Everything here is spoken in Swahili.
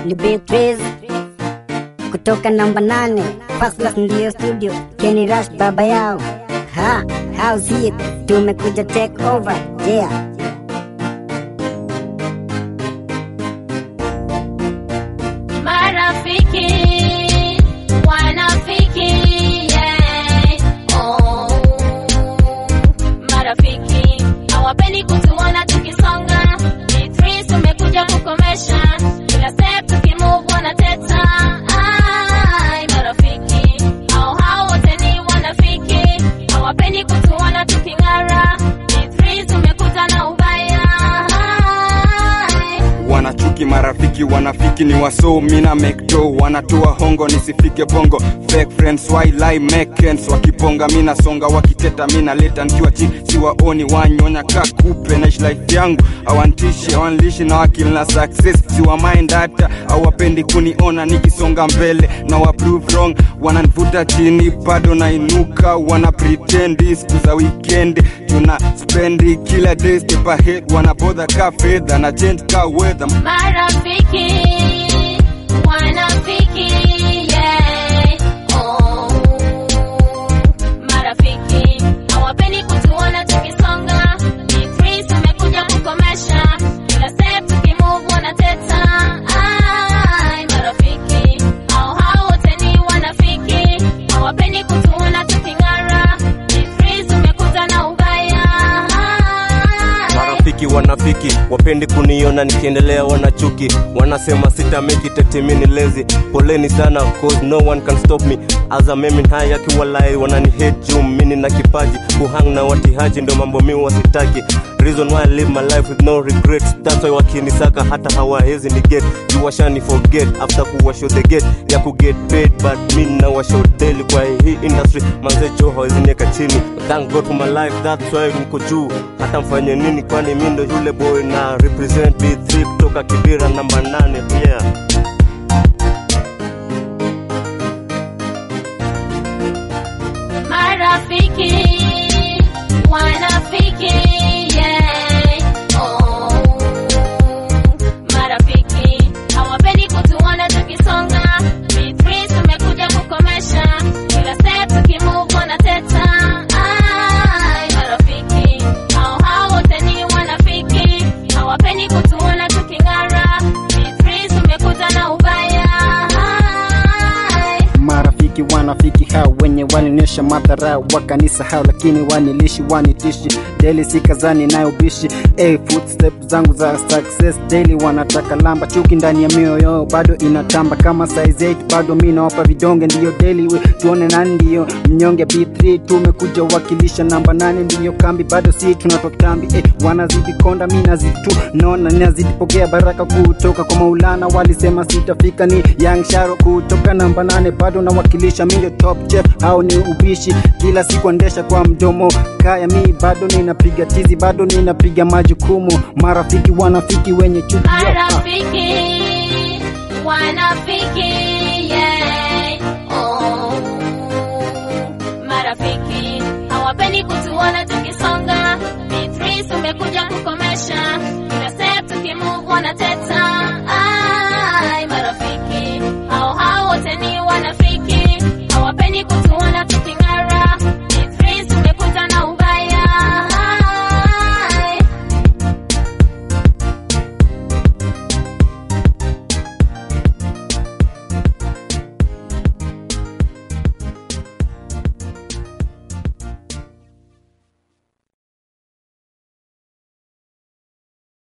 ni Beatrice kutoka namba nane First class ndiyo studio Kenny Rush baba yao ha how's it tumekuja take over yeah Marafiki, wanafiki, yeah. Oh. Marafiki, hawapendi kutuona tukisonga. Beatrice tumekuja kukomesha. Kila step tukimove wanateta. Ai, marafiki, hao hao wote ni wanafiki. Hawapendi kutuona tuking'ara. Beatrice tumekuja na ubaya. Ai. wanachuki marafiki wanafiki ni waso mina mekdo wanatoa hongo nisifike bongo fake friends why lie make ends wakiponga mina songa wakiteta mina leta nikiwa chini siwaoni wanyonya ka kupe naishi life yangu awantishi awanlishi na wakili na success siwa mind hata awapendi kuniona nikisonga mbele na wa prove wrong wananivuta chini bado nainuka wana pretend siku za weekend tuna spendi kila day step ahead wanabodha ka fedha na change ka weather Marafiki, wanafiki, yeah. Oh. Marafiki, hawapendi kutuona tukisonga. Beatrice tumekuja kukomesha. Kila step tukimove wanateta. Ai, marafiki, hao hao wote ni wanafiki. Hawapendi kutuona tuking'ara. Beatrice tumekuja na ubaya. Ai. marafiki wanafiki wapendi kuniona nikiendelea wanachuki wanasema sita make it eti mimi ni lazy poleni sana cause no one can stop me as a meme high akiwalai wanani hate juu mimi na kipaji kuhang na watihaji ndio mambo mimi wasitaki reason why I live my life with no regrets that's why wakinisaka hata hawawezi ni get juu washani forget after kuwashow the gate ya ku get paid but mimi na washow daily kwa hii industry manze jo hawezinieka chini thank god for my life that's why niko juu hata mfanye nini kwani mi ndo yule boy na represent B3 kutoka Kibira namba 8 yeah Marafiki, wanafiki, yeah. Oh. Marafiki, hawapendi kutuona tukisonga. Beatrice tumekuja kukomesha. Kila step tukimove wanateta. Ai, marafiki, hao hao wote ni wanafiki. Hawapendi kutuona tuking'ara. Beatrice tumekuja na ubaya. Ai. marafiki wanafiki hao wenye walionyesha madhara wakanisahau lakini wanilishi wanitishi daily sikazani nayo bishi hey, footstep zangu za success daily wanataka lamba chuki ndani ya mioyo yao bado inatamba kama size 8 bado mi nawapa vidonge ndiyo daily we tuone nani ndiyo mnyonge b3 tumekuja wakilisha namba 8 ndiyo kambi bado si tunatoka kambi hey, wanazidi konda mi nazidi tu naona nazidi pokea baraka kutoka kwa maulana walisema sitafika ni young sharo kutoka namba 8 bado nawakilisha mi ndio top chef au ni ubishi kila siku endesha kwa mdomo kaya mi bado ninapiga tizi bado ninapiga majukumu marafiki wanafiki wenye chuki yo, ah. Marafiki, wanafiki, yeah. Oh. Marafiki, hawapendi kutuona tukisonga. Beatrice tumekuja kukomesha. Kila step tukimove wanateta.